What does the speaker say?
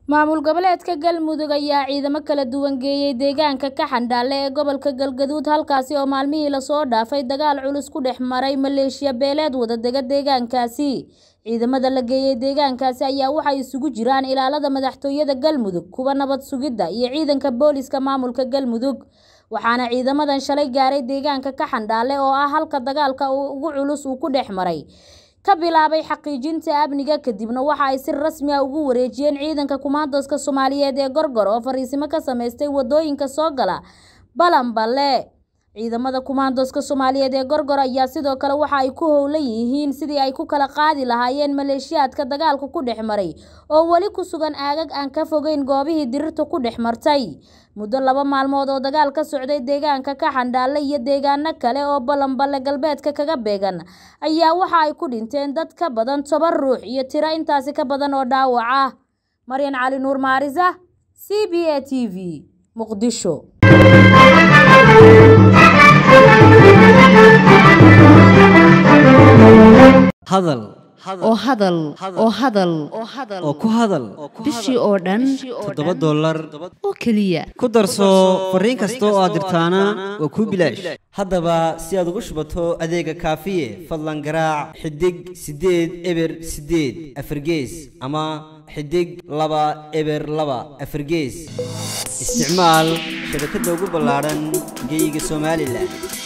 maamul goboleedka galmudug ayaa ciidamo kala duwan geeyey deegaanka kaxandhaale ee gobolka galgaduud halkaasi oo maalmihii lasoo dhaafay dagaal culus ku dhex maray maleeshiya beeleed wadadega deegaankaasi ciidamada la geeyey deegaankaasi ayaa waxay isugu jiraan ilaalada madaxtooyada galmudug kuwa nabad sugidda iyo ciidanka booliska maamulka galmudug waxaana ciidamadan shalay gaaray deegaanka kaxandhaale oo ah halka dagaalka ugu culus uu ku dhex maray ka bilaabay xaqiijinta amniga kadibna waxa ay si rasmi ah ugu wareejiyeen ciidanka kumaandoska soomaaliyeed ee gorgor oo fariisimo ka sameystay wadooyinka soo gala balanballe ciidamada kumaandoska soomaaliyeed ee gorgor ayaa sidoo kale waxa ay ku howlan yihiin sidii ay ku kala qaadi lahaayeen maleeshiyaadka dagaalka ku dhex maray oo weli ku sugan aagag aan ka fogeyn goobihii dirirta ku dhex martay muddo laba maalmood oo dagaal ka socday deegaanka kaxandhaale iyo deegaano kale oo balanballe galbeedka kaga beegan ayaa waxa ay ku dhinteen dad ka badan toban ruux iyo tiro intaasi ka badan oo dhaawac ah maryan cali nuur maarisa c b a t v muqdisho hadal oo hadal oo hadal oo ku hadal bishii oo dhan toddoba dollar oo keliya ku darso fariin kasta oo aad dirtaana waa kuu bilaash haddaba si aad ugu shubato adeega kaafiye fadlan garaac xidig siddeed eber siddeed afargees ama xidig laba eber laba afargees isticmaal shabakadda ugu ballaadhan geyga somalilan